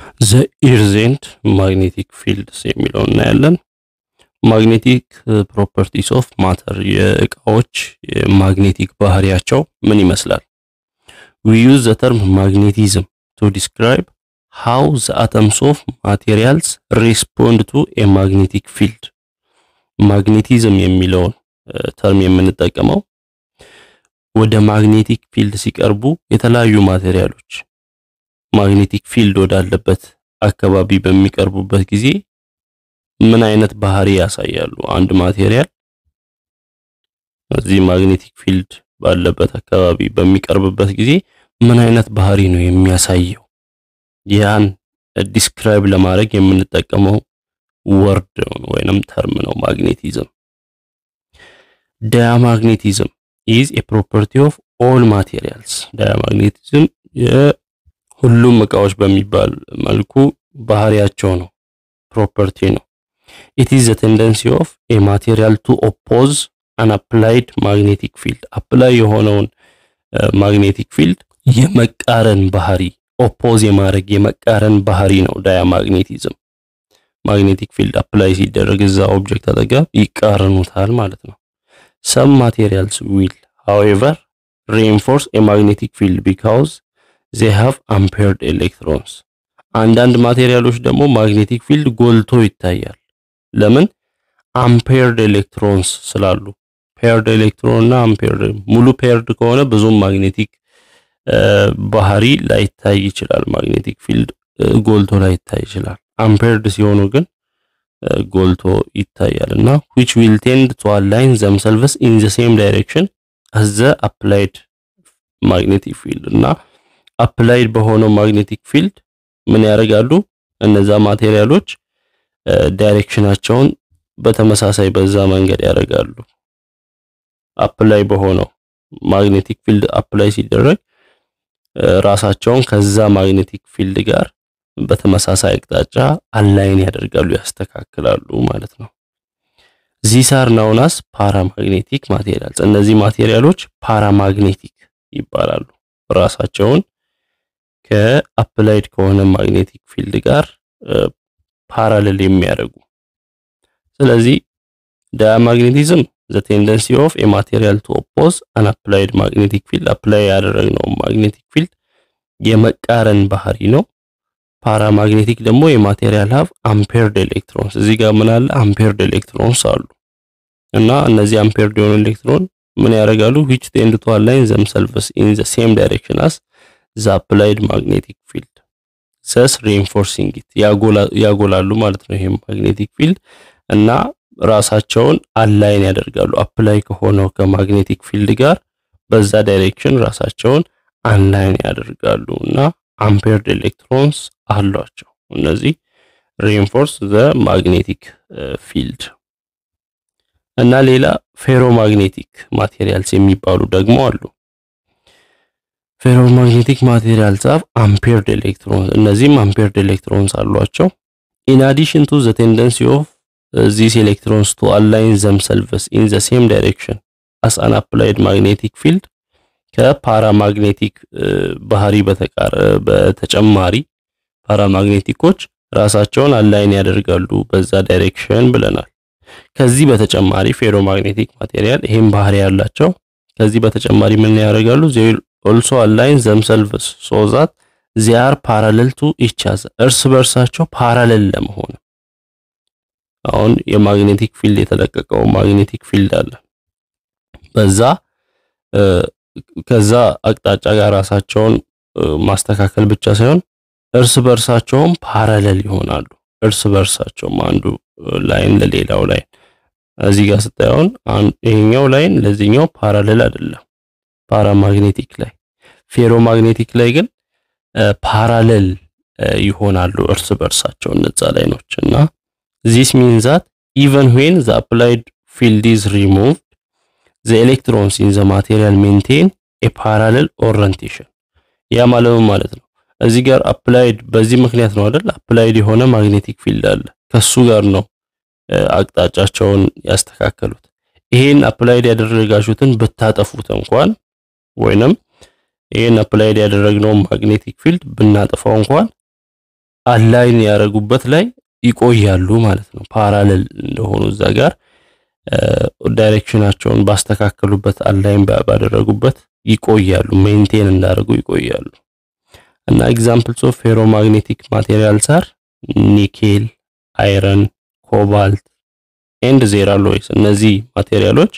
ዘ ኢርዝ ኤንድ ማግኔቲክ ፊልድስ የሚለው እናያለን። ማግኔቲክ ፕሮፐርቲስ ኦፍ ማተር የእቃዎች ማግኔቲክ ባህሪያቸው ምን ይመስላል? ዊ ዩዝ ዘ ተርም ማግኔቲዝም ቱ ዲስክራይብ ሃው ዘ አተምስ ኦፍ ማቴሪያልስ ሪስፖንድ ቱ ኤ ማግኔቲክ ፊልድ። ማግኔቲዝም የሚለውን ተርም የምንጠቀመው ወደ ማግኔቲክ ፊልድ ሲቀርቡ የተለያዩ ማቴሪያሎች ማግኔቲክ ፊልድ ወዳለበት አካባቢ በሚቀርቡበት ጊዜ ምን አይነት ባህሪ ያሳያሉ? አንድ ማቴሪያል እዚህ ማግኔቲክ ፊልድ ባለበት አካባቢ በሚቀርብበት ጊዜ ምን አይነት ባህሪ ነው የሚያሳየው? ያን ዲስክራይብ ለማድረግ የምንጠቀመው ወርድ ወይንም ተርም ነው ማግኔቲዝም። ዳያማግኔቲዝም ኢዝ ኤ ፕሮፐርቲ ኦፍ ኦል ማቴሪያልስ። ዳያማግኔቲዝም ሁሉም እቃዎች በሚባል መልኩ ባህሪያቸው ነው፣ ፕሮፐርቲ ነው። ኢት ኢዝ ዘ ቴንደንሲ ኦፍ ኤ ማቴሪያል ቱ ኦፖዝ አን አፕላይድ ማግኔቲክ ፊልድ። አፕላይ የሆነውን ማግኔቲክ ፊልድ የመቃረን ባህሪ ኦፖዝ የማድረግ የመቃረን ባህሪ ነው ዳያማግኔቲዝም። ማግኔቲክ ፊልድ አፕላይ ሲደረግ እዛ ኦብጀክት አጠገብ ይቃረኑታል ማለት ነው። ሰም ማቴሪያልስ ዊል ሃዌቨር ሪኢንፎርስ ኤ ማግኔቲክ ፊልድ ቢካውዝ ዜ ሃቭ አምፔርድ ኤሌክትሮንስ። አንዳንድ ማቴሪያሎች ደግሞ ማግኔቲክ ፊልድ ጎልቶ ይታያል። ለምን? አምፔርድ ኤሌክትሮንስ ስላሉ። ፔርድ ኤሌክትሮን እና አምፔርድ ሙሉ ፔርድ ከሆነ ብዙም ማግኔቲክ ባህሪ ላይታይ ይችላል። ማግኔቲክ ፊልድ ጎልቶ ላይታይ ይችላል። አምፔርድ ሲሆኑ ግን ጎልቶ ይታያል እና which will tend to align themselves in the same direction as the applied magnetic field እና አፕላይድ በሆነው ማግኔቲክ ፊልድ ምን ያደርጋሉ? እነዛ ማቴሪያሎች ዳይሬክሽናቸውን በተመሳሳይ በዛ መንገድ ያደርጋሉ። አፕላይ በሆነው ማግኔቲክ ፊልድ አፕላይ ሲደረግ ራሳቸውን ከዛ ማግኔቲክ ፊልድ ጋር በተመሳሳይ አቅጣጫ አላይን ያደርጋሉ፣ ያስተካክላሉ ማለት ነው። ዚስ አር ናውናስ ፓራማግኔቲክ ማቴሪያልስ። እነዚህ ማቴሪያሎች ፓራማግኔቲክ ይባላሉ። ራሳቸውን ከአፕላይድ ከሆነ ማግኔቲክ ፊልድ ጋር ፓራሌል የሚያደርጉ ስለዚህ ዳያማግኔቲዝም ዘ ቴንደንሲ ኦፍ ኤ ማቴሪያል ቱ ኦፖዝ አን አፕላይድ ማግኔቲክ ፊልድ አፕላይ ያደረግነው ማግኔቲክ ፊልድ የመቃረን ባህሪ ነው። ፓራማግኔቲክ ደግሞ የማቴሪያል ሀብ አምፔርድ ኤሌክትሮንስ እዚህ ጋር ምን አለ? አምፔርድ ኤሌክትሮንስ አሉ እና እነዚህ አምፔርድ የሆኑ ኤሌክትሮን ምን ያደርጋሉ? which tend to align themselves in the same direction as the applied magnetic field thus reinforcing it ያጎላሉ ማለት ነው። ይሄም ማግኔቲክ ፊልድ እና ራሳቸውን አላይን ያደርጋሉ አፕላይ ከሆነው ከማግኔቲክ ፊልድ ጋር በዛ ዳይሬክሽን ራሳቸውን አንላይን ያደርጋሉ እና አምፔርድ ኤሌክትሮንስ አሏቸው። እነዚህ ሪኢንፎርስ ዘ ማግኔቲክ ፊልድ እና ሌላ ፌሮማግኔቲክ ማቴሪያልስ የሚባሉ ደግሞ አሉ። ፌሮማግኔቲክ ማቴሪያልስ አፍ አምፔርድ ኤሌክትሮንስ እነዚህም አምፔርድ ኤሌክትሮንስ አሏቸው። ኢን አዲሽን ቱ ዘ ቴንደንሲ ኦፍ ዚስ ኤሌክትሮንስ ቱ አላይን ዘምሰልቭስ ኢን ዘ ሴም ዳይሬክሽን አስ አን አፕላይድ ማግኔቲክ ፊልድ ከፓራማግኔቲክ ባህሪ በተጨማሪ ፓራማግኔቲኮች ራሳቸውን አላይን ያደርጋሉ በዛ ዳይሬክሽን ብለናል። ከዚህ በተጨማሪ ፌሮማግኔቲክ ማቴሪያል ይሄም ባህሪ ያላቸው ከዚህ በተጨማሪ ምን ያደርጋሉ? ዜ ኦልሶ አላይን ዘምሰልቭስ ሶ ዛት ዜ አር ፓራሌል ቱ ኢች አዘር እርስ በርሳቸው ፓራሌል ለመሆን አሁን የማግኔቲክ ፊልድ የተለቀቀው ማግኔቲክ ፊልድ አለ በዛ ከዛ አቅጣጫ ጋር ራሳቸውን ማስተካከል ብቻ ሳይሆን እርስ በርሳቸውም ፓራሌል ይሆናሉ። እርስ በርሳቸውም አንዱ ላይን ለሌላው ላይን እዚህ ጋር ስታየውን ይሄኛው ላይን ለዚህኛው ፓራሌል አይደለም። ፓራማግኔቲክ ላይ ፌሮማግኔቲክ ላይ ግን ፓራሌል ይሆናሉ እርስ በርሳቸው እነዛ ላይኖች እና ዚስ ሚን ዛት ኢቨን ዌን ዘ አፕላይድ ፊልድ ኢዝ ሪሙቭድ ዘ ኤሌክትሮንስ ኢን ዘ ማቴሪያል ሜንቴን ኤ ፓራሌል ኦሪየንቴሽን። ያ ማለት ማለት ነው እዚህ ጋር አፕላይድ በዚህ ምክንያት ነው አይደል? አፕላይድ የሆነ ማግኔቲክ ፊልድ አለ ከሱ ጋር ነው አቅጣጫቸውን ያስተካከሉት። ይሄን አፕላይድ ያደረጋችሁትን ብታጠፉት እንኳን ወይንም ይሄን አፕላይድ ያደረግነው ማግኔቲክ ፊልድ ብናጠፋው እንኳን አላይን ያደረጉበት ላይ ይቆያሉ ማለት ነው። ፓራሌል እንደሆኑ እዛ ጋር ዳይሬክሽናቸውን ባስተካከሉበት አላይን ባደረጉበት ይቆያሉ፣ ሜንቴን እንዳደረጉ ይቆያሉ። እና ኤግዛምፕልስ ኦፍ ፌሮማግኔቲክ ማቴሪያልስ አር ኒኬል፣ አይረን፣ ኮባልት ኤንድ ዜራ ሎይስ። እነዚህ ማቴሪያሎች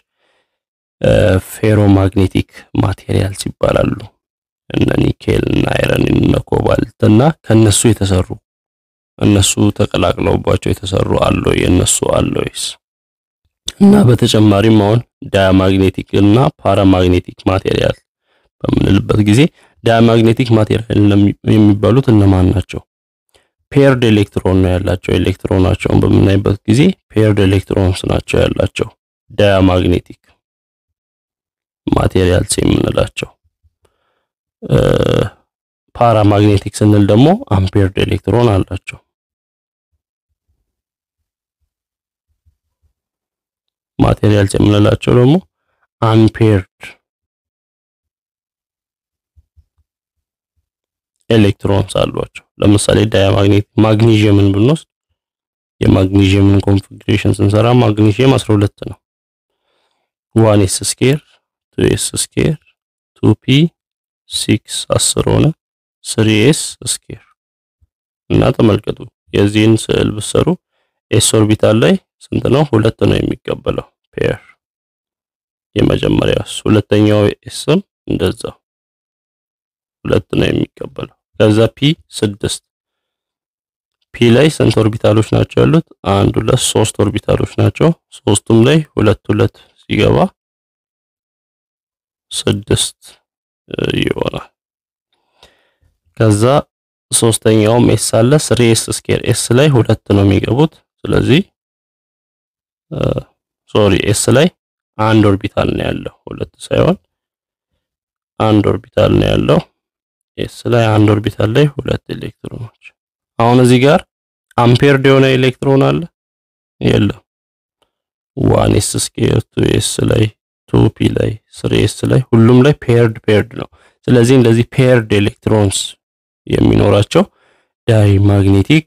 ፌሮማግኔቲክ ማቴሪያልስ ይባላሉ። እነ ኒኬል እና አይረን እና ኮባልት እና ከነሱ የተሰሩ እነሱ ተቀላቅለውባቸው የተሰሩ አሎይ የነሱ አሎይስ እና በተጨማሪም አሁን ዳያማግኔቲክ እና ፓራማግኔቲክ ማቴሪያል በምንልበት ጊዜ ዳያማግኔቲክ ማቴሪያል የሚባሉት እነማን ናቸው? ፔርድ ኤሌክትሮን ነው ያላቸው። ኤሌክትሮናቸውን በምናይበት ጊዜ ፔርድ ኤሌክትሮንስ ናቸው ያላቸው ዳያማግኔቲክ ማቴሪያልስ የምንላቸው። ፓራማግኔቲክ ስንል ደግሞ አምፔርድ ኤሌክትሮን አላቸው። ማቴሪያልስ የምንላቸው ደግሞ አንፔርድ ኤሌክትሮንስ አሏቸው። ለምሳሌ ዳያማግኔቲክ ማግኒዥየምን ብንወስድ የማግኒዥየምን ኮንፊግሬሽን ስንሰራ ማግኒዥየም 12 ነው። ዋን ኤስ ስኬር ቱ ኤስ ስኬር ቱ ፒ ሲክስ አስር ሆነ ስሪ ኤስ ስኬር እና ተመልከቱ የዚህን ስዕል ብሰሩ ኤስ ኦርቢታል ላይ ስንት ነው? ሁለት ነው የሚቀበለው ፔር የመጀመሪያው ሁለተኛው ኤስም እንደዛው ሁለት ነው የሚቀበለው። ከዛ ፒ ስድስት ፒ ላይ ስንት ኦርቢታሎች ናቸው ያሉት? አንድ ሁለት ሶስት ኦርቢታሎች ናቸው። ሶስቱም ላይ ሁለት ሁለት ሲገባ ስድስት ይሆናል። ከዛ ሶስተኛውም ኤስ አለ ስሪ ኤስ ስኬር ኤስ ላይ ሁለት ነው የሚገቡት። ስለዚህ ሶሪ ኤስ ላይ አንድ ኦርቢታል ነው ያለው፣ ሁለት ሳይሆን አንድ ኦርቢታል ነው ያለው። ኤስ ላይ አንድ ኦርቢታል ላይ ሁለት ኤሌክትሮኖች። አሁን እዚህ ጋር አምፔርድ የሆነ ኤሌክትሮን አለ የለም? ዋን ኤስ ስኬር ቱ ኤስ ላይ ቱ ፒ ላይ ስሪ ኤስ ላይ ሁሉም ላይ ፔርድ ፔርድ ነው። ስለዚህ እንደዚህ ፔርድ ኤሌክትሮንስ የሚኖራቸው ዳይ ማግኔቲክ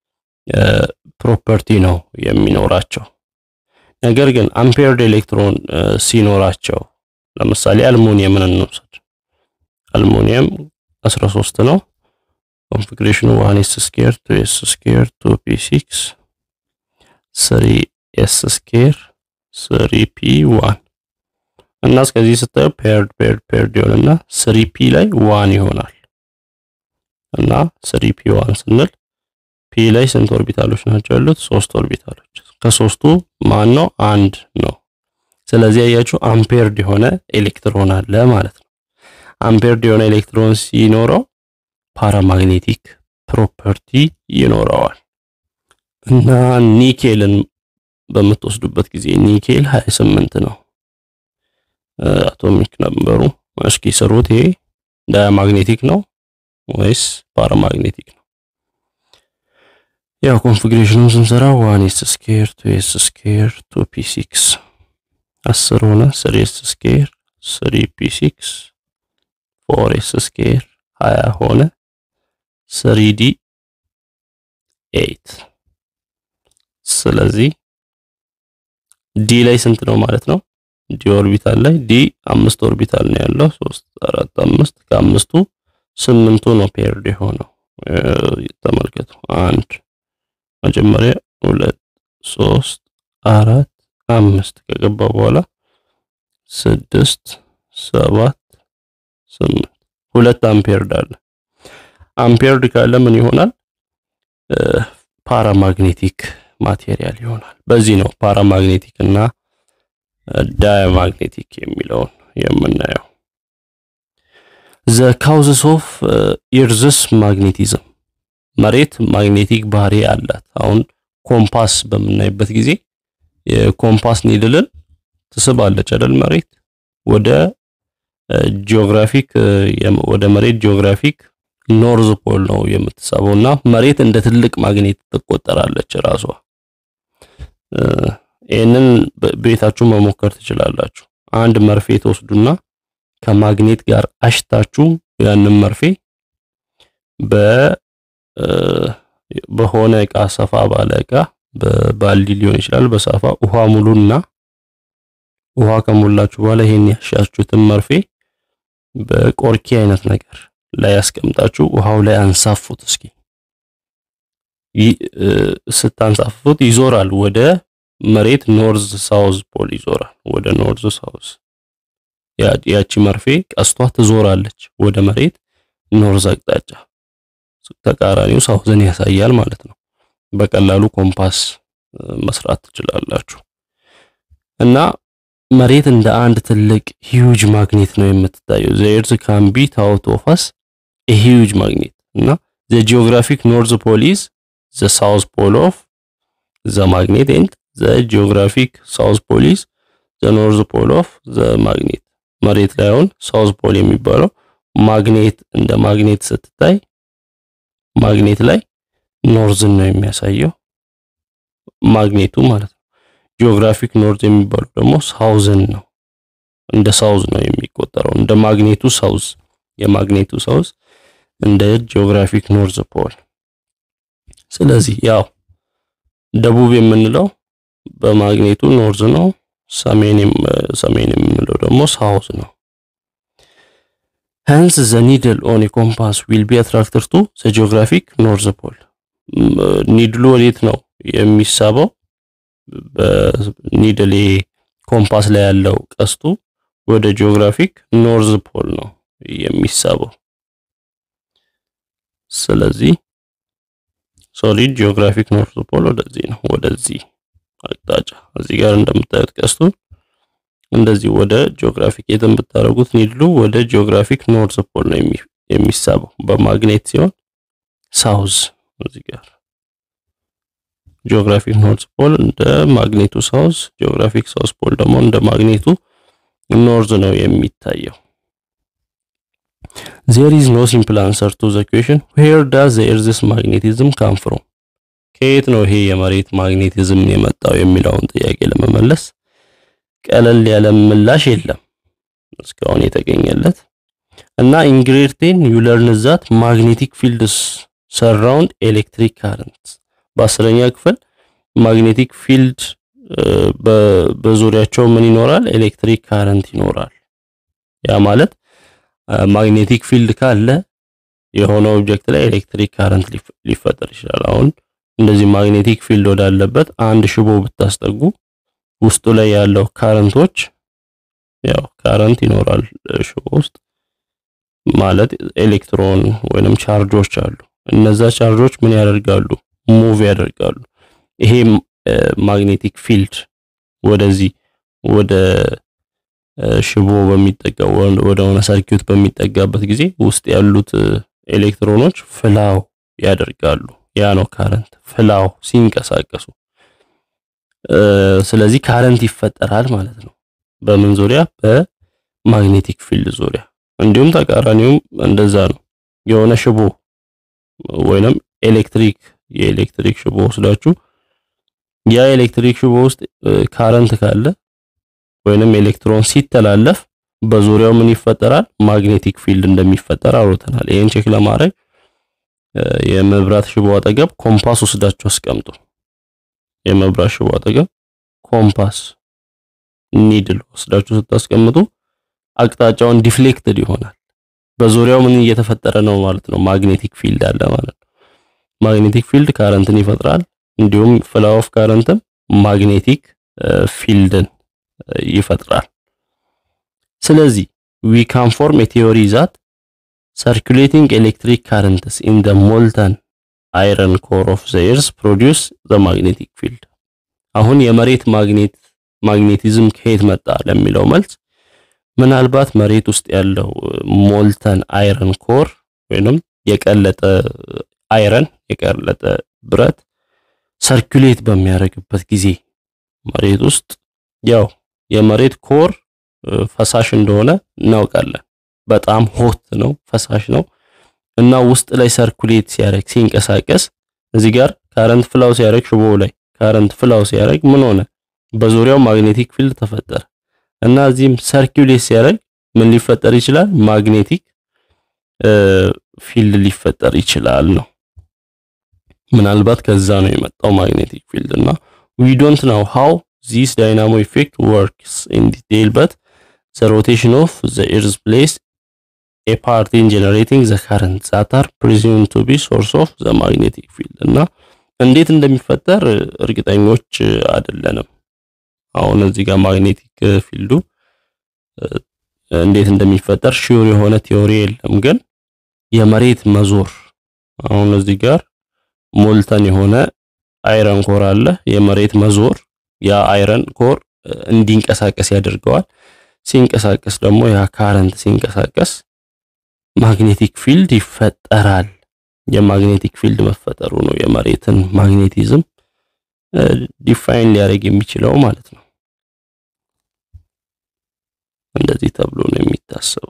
ፕሮፐርቲ ነው የሚኖራቸው። ነገር ግን አምፔርድ ኤሌክትሮን ሲኖራቸው ለምሳሌ አልሙኒየምን እንውሰድ። አልሙኒየም 13 ነው። ኮንፊግሬሽኑ 1 ኤስ ስኬር 2 ኤስ ስኬር 2 ፒ 6 3 ኤስ ስኬር 3 ፒ 1 እና እስከዚህ ስታዩ ፔርድ ፔርድ ፔርድ ይሆንና 3 ፒ ላይ 1 ይሆናል እና 3 ፒ 1 ስንል ፒ ላይ ስንት ኦርቢታሎች ናቸው ያሉት? ሶስት ኦርቢታሎች። ከሶስቱ ማን ነው? አንድ ነው። ስለዚህ ያያችሁ አምፔርድ የሆነ ኤሌክትሮን አለ ማለት ነው። አምፔርድ የሆነ ኤሌክትሮን ሲኖረው ፓራማግኔቲክ ፕሮፐርቲ ይኖረዋል። እና ኒኬልን በምትወስዱበት ጊዜ ኒኬል 28 ነው አቶሚክ ነምበሩ። እስኪ ስሩት። ይሄ ዳያማግኔቲክ ነው ወይስ ፓራማግኔቲክ ነው? ያው ኮንፊግሬሽኑን ስንሰራ ዋን ኤስ ስኬር ቱ ኤስ ስኬር ቱ ፒ ሲክስ አስር ሆነ። ስሪ ኤስ ስኬር ስሪ ፒ ሲክስ ፎር ኤስ ስኬር ሀያ ሆነ። ስሪ ዲ ኤይት። ስለዚህ ዲ ላይ ስንት ነው ማለት ነው? ዲ ኦርቢታል ላይ ዲ አምስት ኦርቢታል ነው ያለው። ሶስት አራት አምስት ከአምስቱ ስምንቱ ነው ፔርድ የሆነው። ተመልከቱ አንድ መጀመሪያ ሁለት ሶስት አራት አምስት ከገባ በኋላ ስድስት ሰባት ስምንት ሁለት አምፔርድ አለ። አምፔርድ ካለ ምን ይሆናል? ፓራማግኔቲክ ማቴሪያል ይሆናል። በዚህ ነው ፓራማግኔቲክ እና ዳያማግኔቲክ የሚለውን የምናየው። ዘ ካውዝስ ኦፍ ኢርዝስ ማግኔቲዝም መሬት ማግኔቲክ ባህሪ አላት። አሁን ኮምፓስ በምናይበት ጊዜ የኮምፓስ ኒድልን ትስባለች አይደል? መሬት ወደ ጂኦግራፊክ ወደ መሬት ጂኦግራፊክ ኖርዝ ፖል ነው የምትሳበው እና መሬት እንደ ትልቅ ማግኔት ትቆጠራለች ራሷ። ይህንን ቤታችሁ መሞከር ትችላላችሁ። አንድ መርፌ ትወስዱና ከማግኔት ጋር አሽታችሁ ያንን መርፌ በ በሆነ እቃ ሰፋ ባለ እቃ በባልዲ ሊሆን ይችላል በሳፋ ውሃ ሙሉና ውሃ ከሞላችሁ በኋላ ይሄን ያሻችሁትን መርፌ በቆርኪ አይነት ነገር ላይ ያስቀምጣችሁ ውሃው ላይ አንሳፉት። እስኪ ስታንሳፍፉት ይዞራል ወደ መሬት ኖርዝ ሳውዝ ፖል ይዞራል። ወደ ኖርዝ ሳውዝ ያቺ መርፌ ቀስቷ ትዞራለች ወደ መሬት ኖርዝ አቅጣጫ፣ ተቃራኒው ሳውዝን ያሳያል ማለት ነው። በቀላሉ ኮምፓስ መስራት ትችላላችሁ። እና መሬት እንደ አንድ ትልቅ ሂዩጅ ማግኔት ነው የምትታየው። ዘ ኤርዝ ካን ቢ ታውት ኦፍ አስ ኤ ሂዩጅ ማግኔት እና ዘ ጂኦግራፊክ ኖርዝ ፖል ኢዝ ዘ ሳውዝ ፖል ኦፍ ዘ ማግኔት ኤንድ ዘ ጂኦግራፊክ ሳውዝ ፖል ኢዝ ዘ ኖርዝ ፖል ኦፍ ዘ ማግኔት። መሬት ላይ አሁን ሳውዝ ፖል የሚባለው ማግኔት እንደ ማግኔት ስትታይ ማግኔት ላይ ኖርዝን ነው የሚያሳየው ማግኔቱ ማለት ነው። ጂኦግራፊክ ኖርዝ የሚባለው ደግሞ ሳውዝን ነው እንደ ሳውዝ ነው የሚቆጠረው እንደ ማግኔቱ ሳውዝ የማግኔቱ ሳውዝ እንደ ጂኦግራፊክ ኖርዝ ፖል። ስለዚህ ያው ደቡብ የምንለው በማግኔቱ ኖርዝ ነው፣ ሰሜን ሰሜን የምንለው ደግሞ ሳውዝ ነው። ሄንስ ዘ ኒድል ኦን ኤ ኮምፓስ ዊል ቢ አትራክትድ ቱ ዘ ጂኦግራፊክ ኖርዝ ፖል። ኒድሉ ወዴት ነው የሚሳበው? በኒድል ኮምፓስ ላይ ያለው ቀስቱ ወደ ጂኦግራፊክ ኖርዝ ፖል ነው የሚሳበው። ስለዚህ ሶሊድ ጂኦግራፊክ ኖርዝ ፖል ወደዚህ ነው፣ ወደዚህ አቅጣጫ። እዚህ ጋር እንደምታዩት ቀስቱ እንደዚህ ወደ ጂኦግራፊክ የትን ብታደርጉት ኒድሉ ወደ ጂኦግራፊክ ኖርዝ ፖል ነው የሚሳበው በማግኔት ሲሆን ሳውዝ እዚህ ጋር ጂኦግራፊክ ኖርዝ ፖል እንደ ማግኔቱ ሳውዝ፣ ጂኦግራፊክ ሳውዝ ፖል ደግሞ እንደ ማግኔቱ ኖርዝ ነው የሚታየው። ዜር ኢዝ ኖ ሲምፕል አንሰር ቱ ዘ ኩዌሽን ዌር ዳዝ ዘ ኤርዝስ ማግኔቲዝም ካም ፍሮም፣ ከየት ነው ይሄ የመሬት ማግኔቲዝም የመጣው የሚለውን ጥያቄ ለመመለስ ቀለል ያለ ምላሽ የለም እስካሁን የተገኘለት እና ኢንግሬድ ዩ ለርን ዛት ማግኔቲክ ፊልድስ ሰራውንድ ኤሌክትሪክ ካረንት በአስረኛ ክፍል ማግኔቲክ ፊልድ በዙሪያቸው ምን ይኖራል? ኤሌክትሪክ ካረንት ይኖራል። ያ ማለት ማግኔቲክ ፊልድ ካለ የሆነ ኦብጀክት ላይ ኤሌክትሪክ ካረንት ሊፈጠር ይችላል። አሁን እንደዚህ ማግኔቲክ ፊልድ ወዳለበት አንድ ሽቦ ብታስጠጉ ውስጡ ላይ ያለው ካረንቶች ያው ካረንት ይኖራል ሽቦ ውስጥ ማለት ኤሌክትሮን ወይንም ቻርጆች አሉ። እነዛ ቻርጆች ምን ያደርጋሉ? ሙቭ ያደርጋሉ። ይሄ ማግኔቲክ ፊልድ ወደዚህ ወደ ሽቦ በሚጠጋው ወደ ሆነ ሰርኪዩት በሚጠጋበት ጊዜ ውስጥ ያሉት ኤሌክትሮኖች ፍላው ያደርጋሉ። ያ ነው ካረንት ፍላው ሲንቀሳቀሱ። ስለዚህ ካረንት ይፈጠራል ማለት ነው። በምን ዙሪያ? በማግኔቲክ ፊልድ ዙሪያ። እንዲሁም ተቃራኒውም እንደዛ ነው። የሆነ ሽቦ ወይንም ኤሌክትሪክ የኤሌክትሪክ ሽቦ ወስዳችሁ ያ ኤሌክትሪክ ሽቦ ውስጥ ካረንት ካለ ወይንም ኤሌክትሮን ሲተላለፍ በዙሪያው ምን ይፈጠራል? ማግኔቲክ ፊልድ እንደሚፈጠር አውርተናል። ይሄን ቼክ ለማድረግ የመብራት ሽቦ አጠገብ ኮምፓስ ወስዳችሁ አስቀምጡ። የመብራት ሽቦ አጠገብ ኮምፓስ ኒድል ወስዳችሁ ስታስቀምጡ አቅጣጫውን ዲፍሌክትድ ይሆናል። በዙሪያው ምን እየተፈጠረ ነው ማለት ነው? ማግኔቲክ ፊልድ አለ ማለት ነው። ማግኔቲክ ፊልድ ካረንትን ይፈጥራል። እንዲሁም ፍላው ኦፍ ካረንትም ማግኔቲክ ፊልድን ይፈጥራል። ስለዚህ ዊ ካን ፎርም ኤ ቲዮሪ ዛት ሰርኩሌቲንግ ኤሌክትሪክ ካረንትስ ኢን ዘ ሞልተን አይረን ኮር ኦፍ ዘ ኤርዝ ፕሮዲውስ ዘ ማግኔቲክ ፊልድ። አሁን የመሬት ማግኔት ማግኔቲዝም ከየት መጣ ለሚለው መልስ ምናልባት መሬት ውስጥ ያለው ሞልተን አይረን ኮር ወይንም የቀለጠ አይረን የቀለጠ ብረት ሰርኩሌት በሚያደርግበት ጊዜ መሬት ውስጥ ያው የመሬት ኮር ፈሳሽ እንደሆነ እናውቃለን። በጣም ሆት ነው፣ ፈሳሽ ነው እና ውስጥ ላይ ሰርኩሌት ሲያደርግ ሲንቀሳቀስ እዚህ ጋር ካረንት ፍላው ሲያደርግ ሽቦው ላይ ካረንት ፍላው ሲያደርግ ምን ሆነ? በዙሪያው ማግኔቲክ ፊልድ ተፈጠረ እና እዚህም ሰርኩሌት ሲያደርግ ምን ሊፈጠር ይችላል? ማግኔቲክ ፊልድ ሊፈጠር ይችላል ነው። ምናልባት ከዛ ነው የመጣው ማግኔቲክ ፊልድ እና ዊ ዶንት ናው ሃው ዚስ ዳይናሞ ኢፌክት ወርክስ ኢን ዲቴይል በት ዘ ሮቴሽን ኦፍ ዘ ኤርዝ ፕሌስ ኤ ፓርት ኢን ጀነሬቲንግ ዘ ካረንት ዛት አር ፕሪዚዩም ቱ ቢ ሶርስ ኦፍ ዘ ማግኔቲክ ፊልድ እና እንዴት እንደሚፈጠር እርግጠኞች አይደለንም። አሁን እዚህ ጋር ማግኔቲክ ፊልዱ እንዴት እንደሚፈጠር ሺውር የሆነ ቲዮሪ የለም። ግን የመሬት መዞር አሁን እዚህ ጋር ሞልተን የሆነ አይረን ኮር አለ። የመሬት መዞር ያ አይረን ኮር እንዲንቀሳቀስ ያደርገዋል። ሲንቀሳቀስ ደግሞ ያ ካረንት ሲንቀሳቀስ ማግኔቲክ ፊልድ ይፈጠራል። የማግኔቲክ ፊልድ መፈጠሩ ነው የመሬትን ማግኔቲዝም ዲፋይን ሊያደርግ የሚችለው ማለት ነው። እንደዚህ ተብሎ ነው የሚታሰበው።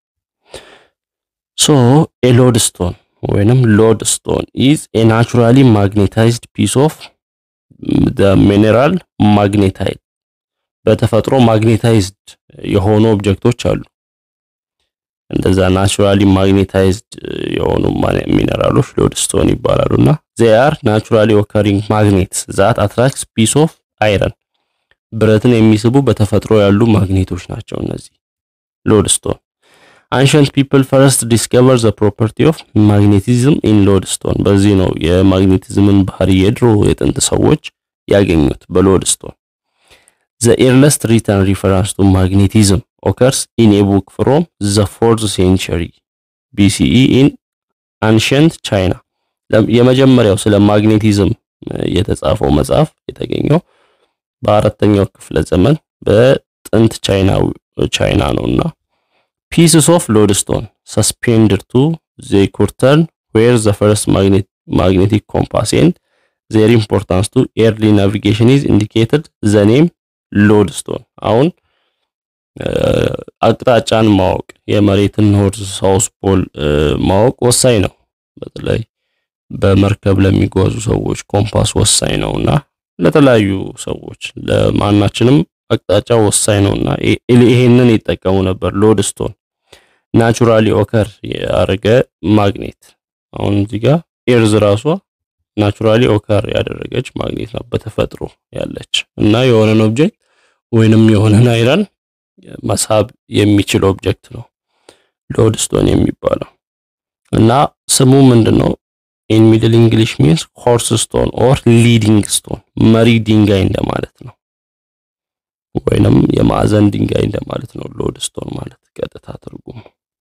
ሶ ኤ ሎድ ስቶን ወይንም ሎድ ስቶን ኢዝ ኤ ናቹራሊ ማግኔታይዝድ ፒስ ኦፍ ዘ ሚኔራል ማግኔታይት በተፈጥሮ ማግኔታይዝድ የሆኑ ኦብጀክቶች አሉ። እንደዛ ናቹራሊ ማግኔታይዝድ የሆኑ ሚነራሎች ሎድ ስቶን ይባላሉ እና ዜይ አር ናቹራሊ ኦከሪንግ ማግኔትስ ዛት አትራክትስ ፒስ ኦፍ አይረን ብረትን የሚስቡ በተፈጥሮ ያሉ ማግኔቶች ናቸው እነዚህ ሎድ ስቶን። አንሸንት ፒፕል ፈርስት ዲስከቨር ዘ ፕሮፐርቲ ኦፍ ማግኔቲዝም ኢን ሎድ ስቶን። በዚህ ነው የማግኔቲዝምን ባህሪ የድሮ የጥንት ሰዎች ያገኙት በሎድ ስቶን። ዘ ኤርለስት ሪተን ሪፈረንስ ቱ ማግኔቲዝም ኦከርስ ኢን ኤ ቡክ ፍሮም ዘ ፎርዝ ሴንቸሪ ቢሲኢ ኢን አንሸንት ቻይና። የመጀመሪያው ስለ ማግኔቲዝም የተጻፈው መጽሐፍ የተገኘው በአራተኛው ክፍለ ዘመን በጥንት ቻይና ቻይና ነውና ፒስስ ኦፍ ሎድስቶን ሰስፔንድድ ቱ ዘ ኩርተን ዌር ዘ ፈርስት ማግኔቲክ ኮምፓስ ኤንድ ዜር ኢምፖርታንስ ቱ ኤርሊ ናቪጌሽን ኢዝ ኢንዲኬትድ ዘ ኔም ሎድስቶን። አሁን አቅጣጫን ማወቅ የመሬትን ኖርዝ ሳውስ ፖል ማወቅ ወሳኝ ነው። በተለይ በመርከብ ለሚጓዙ ሰዎች ኮምፓስ ወሳኝ ነውና ለተለያዩ ሰዎች ለማናችንም አቅጣጫ ወሳኝ ነውና ይሄንን ይጠቀሙ ነበር። ሎድስቶን ናቹራሊ ኦከር ያደረገ ማግኔት አሁን እዚህ ጋር ኤርዝ ራሷ ናቹራሊ ኦከር ያደረገች ማግኔት ናት በተፈጥሮ ያለች እና የሆነን ኦብጀክት ወይንም የሆነን አይረን መሳብ የሚችል ኦብጀክት ነው ሎድስቶን የሚባለው እና ስሙ ምንድን ነው? ኢን ሚድል እንግሊሽ ሚንስ ሆርስ ስቶን ኦር ሊዲንግ ስቶን መሪ ድንጋይ እንደማለት ነው፣ ወይንም የማዕዘን ድንጋይ እንደማለት ነው። ሎድ ስቶን ማለት ቀጥታ ትርጉሙ።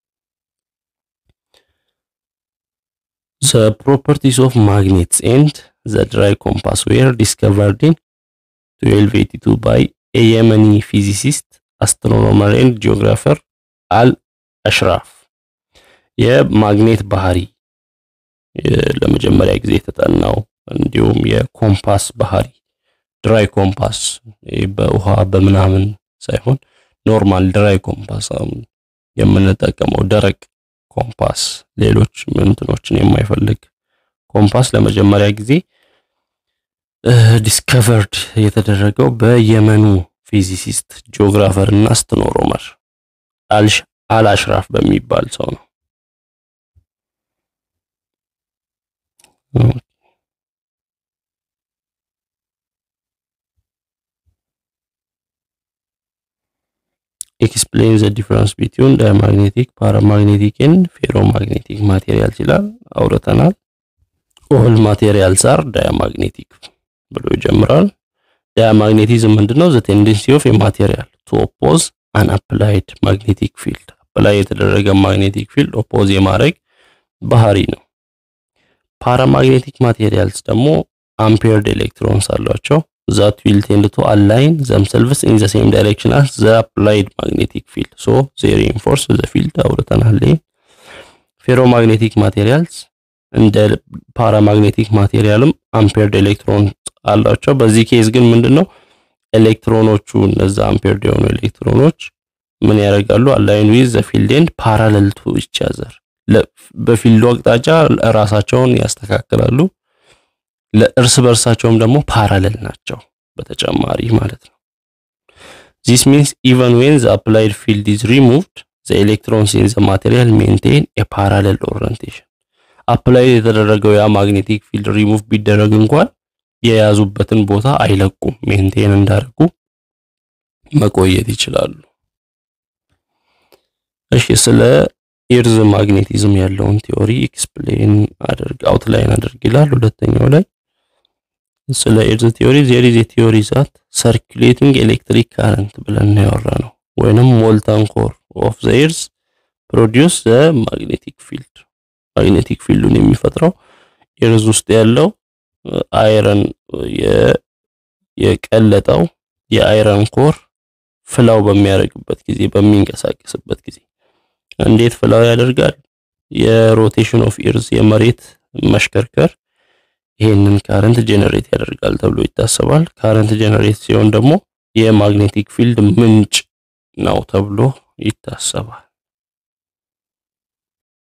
ዘ ፕሮፐርቲስ ኦፍ ማግኔትስ ኤንድ ዘ ድራይ ኮምፓስ ዌር ዲስከቨርድ ኢን 1282 ባይ ኤ የመኒ ፊዚሲስት አስትሮኖመር ኤንድ ጂኦግራፈር አል አሽራፍ የማግኔት ባህሪ ለመጀመሪያ ጊዜ የተጠናው እንዲሁም የኮምፓስ ባህሪ ድራይ ኮምፓስ በውሃ በምናምን ሳይሆን ኖርማል ድራይ ኮምፓስ አሁን የምንጠቀመው ደረቅ ኮምፓስ ሌሎች ምንትኖችን የማይፈልግ ኮምፓስ ለመጀመሪያ ጊዜ ዲስከቨርድ የተደረገው በየመኑ ፊዚሲስት ጂኦግራፈር እና አስትሮኖመር አልአሽራፍ በሚባል ሰው ነው። ኤክስፕሌን ዘ ዲፍረንስ ቢትዊን ዳያማግኔቲክ ፓራማግኔቲክ ኤንድ ፌሮማግኔቲክ ማቴሪያልስ ይላል። አውርተናል። ኦል ማቴሪያልስ አር ዳያማግኔቲክ ብሎ ይጀምራል። ዳያማግኔቲዝም ምንድነው? ዘ ቴንደንሲ ኦፍ የማቴሪያል ቱ ኦፖዝ አን አፕላይድ ማግኔቲክ ፊልድ አፕላይ የተደረገ ማግኔቲክ ፊልድ ኦፖዝ የማድረግ ባህሪ ነው። ፓራማግኔቲክ ማቴሪያልስ ደግሞ አምፔርድ ኤሌክትሮንስ አሏቸው ዛት ዊል ቴንድ ቱ አላይን ዘምሰልቭስ ኢን ዘ ሴም ዳይሬክሽን አስ ዘ አፕላይድ ማግኔቲክ ፊልድ ሶ ዜ ሪኢንፎርስ ዘ ፊልድ አውርተናል። ፌሮማግኔቲክ ማቴሪያልስ እንደ ፓራማግኔቲክ ማቴሪያልም አምፔርድ ኤሌክትሮን አላቸው። በዚህ ኬዝ ግን ምንድነው ኤሌክትሮኖቹ እነዛ አምፔርድ የሆኑ ኤሌክትሮኖች ምን ያደርጋሉ? አላይን ዊዝ ዘ ፊልድ ኤንድ ፓራለል ቱ ኢች አዘር በፊልዱ አቅጣጫ ራሳቸውን ያስተካክላሉ። ለእርስ በርሳቸውም ደግሞ ፓራለል ናቸው በተጨማሪ ማለት ነው። ዚስ ሚንስ ኢቨን ዌን ዘ አፕላይድ ፊልድ ኢዝ ሪሙቭድ ዘ ኤሌክትሮንስ ኢን ዘ ማቴሪያል ሜንቴን ኤ ፓራለል ኦሪየንቴሽን። አፕላይ የተደረገው ያ ማግኔቲክ ፊልድ ሪሙቭ ቢደረግ እንኳን የያዙበትን ቦታ አይለቁም። ሜንቴን እንዳደርጉ መቆየት ይችላሉ። እሺ ስለ ኤርዝ ማግኔቲዝም ያለውን ቲዮሪ ኤክስፕሌን አድርግ አውትላይን አድርግ ይላል። ሁለተኛው ላይ ስለ ኤርዝ ቲዮሪ ዜር ኢዝ ኤ ቲዮሪ ዛት ሰርኩሌቲንግ ኤሌክትሪክ ካረንት ብለን ያወራ ነው ወይንም ሞልታን ኮር ኦፍ ዘ ኤርዝ ፕሮዲውስ ዘ ማግኔቲክ ፊልድ ማግኔቲክ ፊልዱን የሚፈጥረው ኤርዝ ውስጥ ያለው አይረን የቀለጠው የአይረን ኮር ፍላው በሚያደርግበት ጊዜ በሚንቀሳቀስበት ጊዜ እንዴት ፍላው ያደርጋል? የሮቴሽን ኦፍ ኤርዝ የመሬት መሽከርከር ይሄንን ካረንት ጀነሬት ያደርጋል ተብሎ ይታሰባል። ካረንት ጀነሬት ሲሆን ደግሞ የማግኔቲክ ፊልድ ምንጭ ነው ተብሎ ይታሰባል።